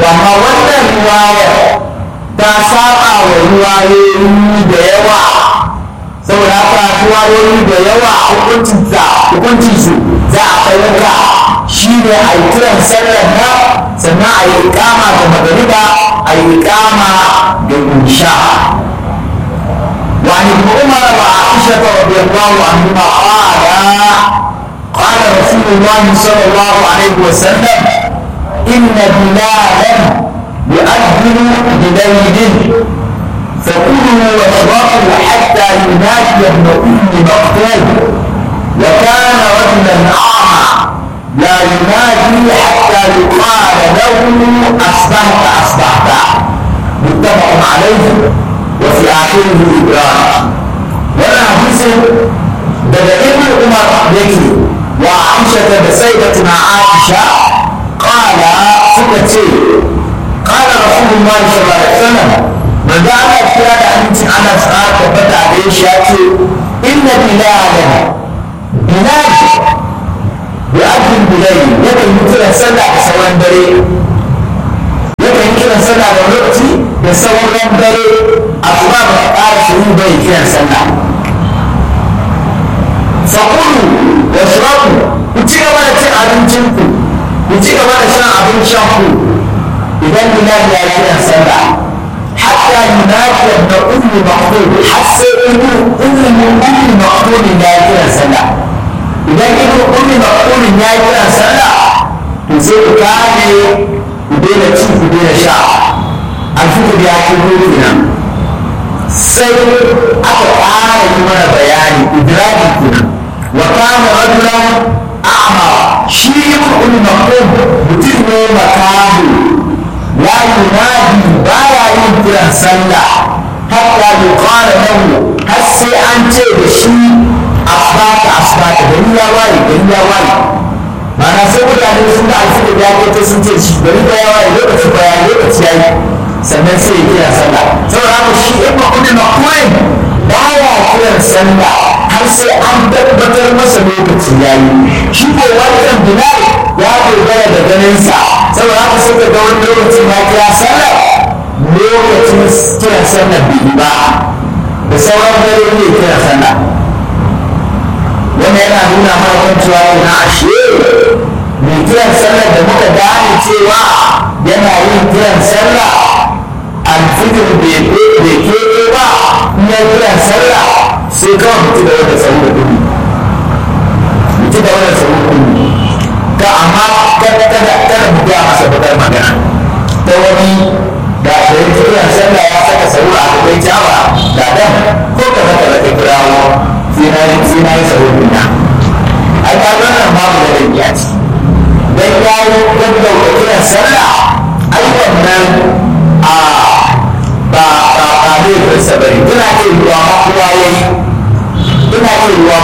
amma wannan riwayar ta saba wa riwayoyi da yawa saboda haka riwayoyi da yawa hukuncin hukuncin su za a fahimta shi ne a yi kiran sallar nan sannan a yi ikama da magariba a yi ikama da insha وعن ابن عمر وعائشة رضي الله عنهما قال قال رسول الله صلى الله عليه وسلم إن بلالا يؤذن بليل فكلوا واشربوا حتى ينادي ابن أم مقتول وكان رجلا أعمى لا ينادي حتى يقال له أصبحت أصبحت متفق عليه وفي آخره إبراهيم وأنا حديث daga ibn umar yake wa aisha da sayyidatuna aisha qala suka ce qala rasulullahi sallallahu alaihi wasallam manzo Allah kira da amincin Allah sa tabbata da shi ya ce inna bilalan bilal ya abin bilal yakan yi kiran sallah da sauran dare yakan yi kiran sallah da lokaci da sauran dare asuba ba ta ƙara shiru bai kiran sallah fakulu da shiraku ku ci gaba da cin abincinku ku ci gaba da shan abin shanku idan bilal ya kira sallah hatta yunadi da ummi maqdud har sai ibnu ummi ummi maqdud ya kira sallah idan ibnu ummi maqdud ya kira sallah to sai ku kame ku daina ci ku daina sha alfitur ya ci kenan sai aka ƙara yi mana bayani idraki kenan wa kana rajulan a'ma shi ibn ummi maqdud mutum ne makamu la yunadi baya yin kiran sallah hatta yuqala lahu har sai an ce da shi asbata asbata gari ya waye gari ya waye mana sai mutane sun da alfida ya kai ta sun ce shi gari ba ya waye lokaci ba ya lokaci ya yi sannan sai ya kira sallah saboda haka shi ibn ummi maqdud baya kiran sallah har sai an tabbatar masa lokaci ya yi shi ko wannan bilal ya dogara da ganinsa saboda haka suka ga wani lokacin ya kira sallah lokacin kiran sallah bai ba da sauran dare ne kira sallah wannan yana nuna mana kan cewa ina ashe mai kiran sallah da muka gane cewa yana yin kiran sallah alfitir bai keɓe ba in ya kiran sallah sai kawai mutu da wata sauri da kuɗi mutu da wata sauri da kuɗi ta amma kada kada kada mu ga masa bakar magana ta wani da da ya kiran sallah ya saka sauri a gaban jawa da dan ko ka zaka da kai kirawo sai na yi sai na yi sauri na ai ka ga nan babu da rabiya ce dan yayi gaggauta kiran sallah ai wannan a ba ba ba ne ba sabari tana iya ruwa ma kowa yayi tana iya ruwa